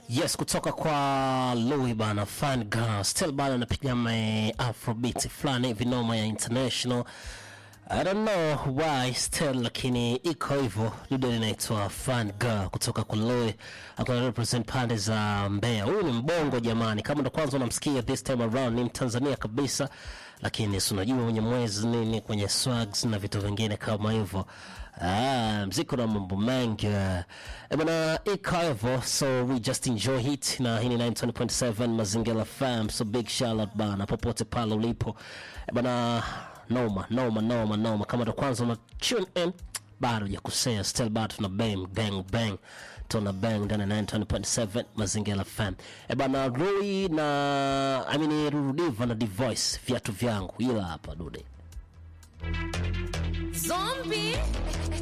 Yes, kutoka kwa Louis bana, fan girl still bana, anapiga ma afrobeat fulani hivi noma ya international. I don't know why still, lakini iko hivyo. Dude linaitwa fan girl kutoka kwa Louis, akona represent pande za Mbeya. Huyu ni mbongo jamani, kama ndo kwanza unamsikia this time around, ni Mtanzania kabisa, lakini si unajua mwenye mwezi nini kwenye swags na vitu vingine kama hivyo. Ah, mziki na mambo mengi eh bana, iko hivyo, so we just enjoy it, na hii ni 920.7 Mazingira FM, so big shout out bana, popote pale ulipo Eh bana, noma noma noma noma. Kama ndo kwanza una tune in, bado hujakosea, still bado tuna bang bang bang tuna bang ndani ya 920.7 Mazingira FM. Eh bana, Rui na I mean Rurudiva na Divoice, viatu vyangu, ila hapa dude Zombie